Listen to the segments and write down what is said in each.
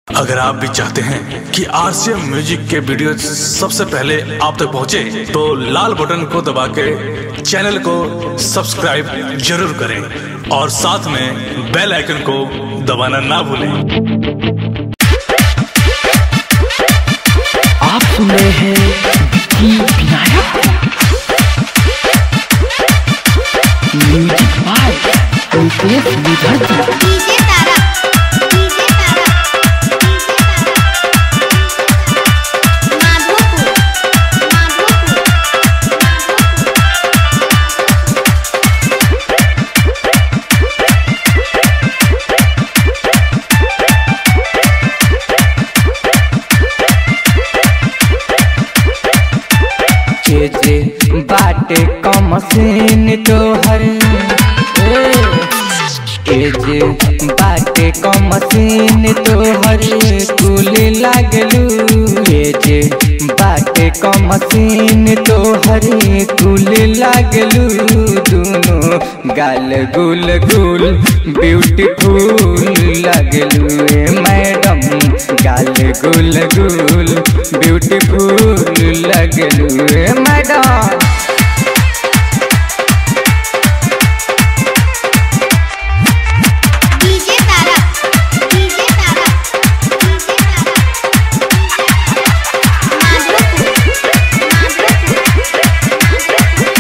अगर आप भी चाहते हैं कि आरसीएम म्यूजिक के वीडियो सबसे पहले आप तक पहुंचे, तो लाल बटन को दबा के चैनल को सब्सक्राइब जरूर करें और साथ में बेल आइकन को दबाना ना भूलें आप सुन रहे हैं Vicky Vinayak music by Ritesh Vidharti DJ Tara DJ Tara DJ Tara Madhopur Madhopur जे जे बाटे कमसीन तोहर ए जे बाटे कमसीन तोहर कुल लागलू ए जे बाटे कमसीन तोहर कुल लागलू दोनों गाल गुल गुल ब्यूटीफुल लागलू ए मैडम गाल गुल गुल ब्यूटीफुल लगलू ए madam DJ Tara DJ Tara DJ Tara Madhopur Madhopur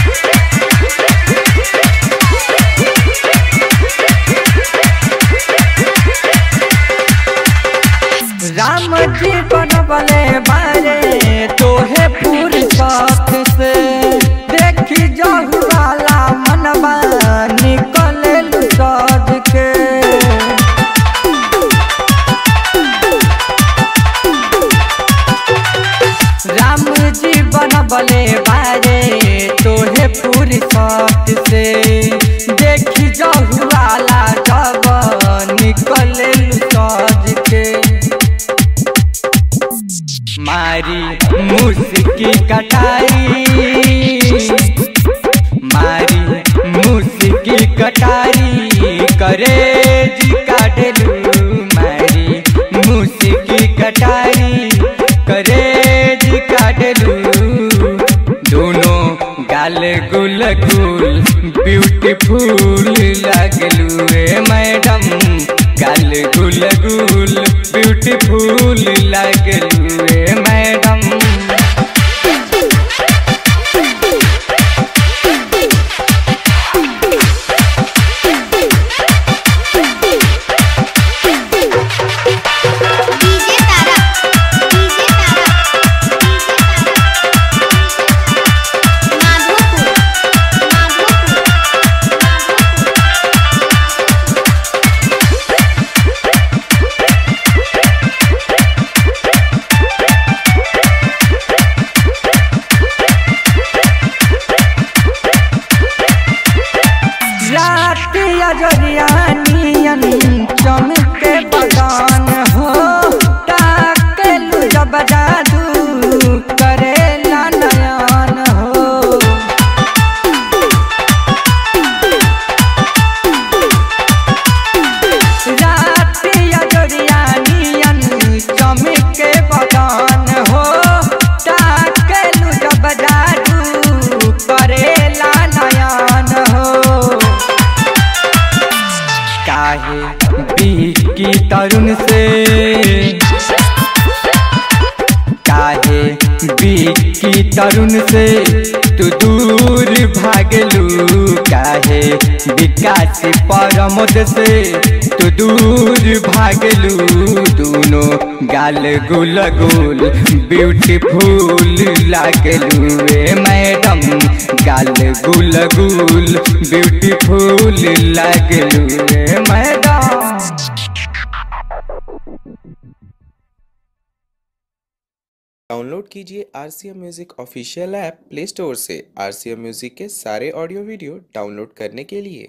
Ram ji बनबले बारे तोहे पूरी साथ से देखी जाहु वाला मनबा निकले सज के राम जी बनबले बारे तोहे पूरी साथ से देखी जाहु वाला जब निकले सज के मारी मुस्की कटाई मारी मुस्की कटारी करे जी काटलू मारी मुस्की कटारी करे जी काटलू दोनों गाल गुल गुल ब्यूटीफुल लगलू रे मैडम गाल गुल गुल ब्यूटीफुल लगलू रे madam DJ Tara DJ Tara DJ Tara Madhopur Madhopur रात अजरियानियन चमके बगान हो ताकेलु जब जादू करेला नयन हो रात अजरियानियन चमके बगान हो ताकेलु जब जादू करेला नयन हो काहे बीकी तरुण से काहे बीकी तरुण से तू दूर भागलू काहे विकास परमोद से तू दूर भागलू दोनों गाल गुल गुल ब्यूटीफुल लागलू रे मैडम गाल गुल गुल ब्यूटीफुल लागलू रे मैडम डाउनलोड कीजिए R C M music official app play store से आर सी एम म्यूज़िक के सारे ऑडियो वीडियो डाउनलोड करने के लिए